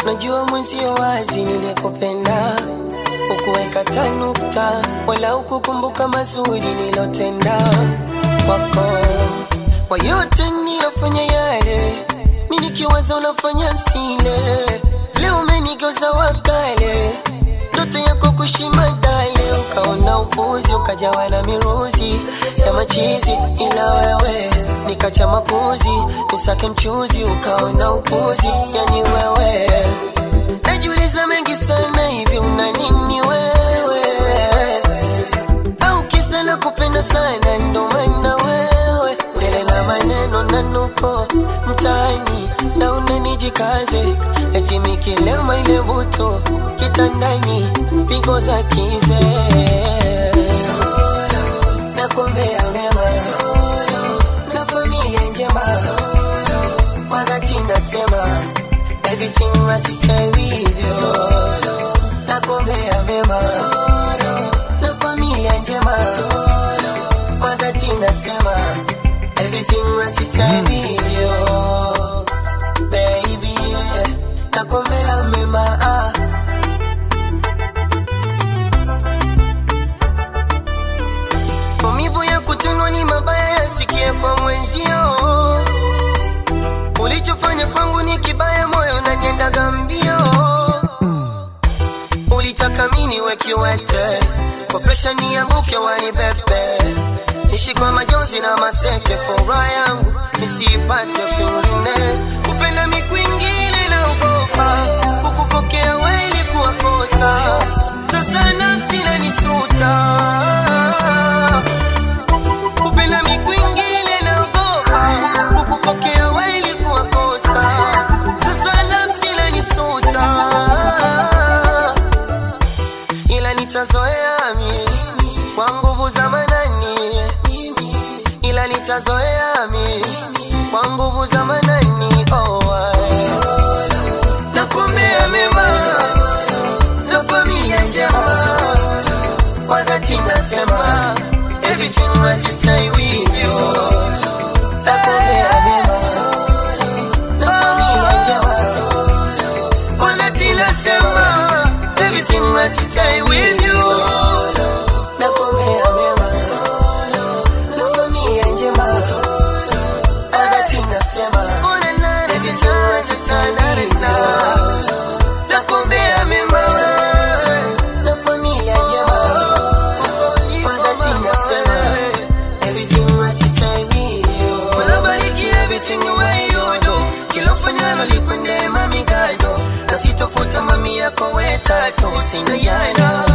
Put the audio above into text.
najua mwenzio wazi nilikupenda ukuweka tanukta wala ukukumbuka mazuri nilotenda kwako kwa yote nilofanya yale mi nikiwaza unafanya sile leo umenigeuza wakale ndoto yako kushima dale ukaona upuzi ukajawa na miruzi ya machizi ila wewe nikacha makuzi nisake mchuzi ukaona upuzi yani wewe najiuliza mengi sana hivi una nini wewe au kisa la kupenda sana ndo maana wewe mbele na maneno na nuko mtaani na unanijikaze eti mikilema ile buto kitandani pigo za kize nakuombea mema na familia njema wakati nasema everything right to say with you nakuombea mema na familia njema wakati nasema everything right to say with you baby nakuombea mema ah. maumivu ya kutendwa ni mabaya yasikie kwa mwenzio ulichofanya kwangu ni kibaya moyo na niendaga mbio ulitaka mini wekiwete kwa presha nianguke wanibebe ishi kwa majonzi na maseke furaha yangu nisiipate kwingine kupenda mikwingine na ugopa kukupokea weli kuwakosa sasa nafsi nanisuta kupenda mikwingine na ugopa kukupokea weli kuwakosa sasa nafsi nanisuta ila nitazoea mi kwa nguvu za manani ila nitazoea mi kwa nguvu za manani oh, ai. nakuombea mema na familia njema kwa dhati nasema everything right to say with you nakuombea mema na familia njema kwa dhati nasema everything right to say with you nakuombea mema na familia njema kwa dhati nasema everything right to say with you nakuombea mema na familia njema kwa dhati nasema everything right to say with you Mola bariki everything the way you do kila ufanyalo likwende mami gado na sitofuta mami yako wetatu sina yana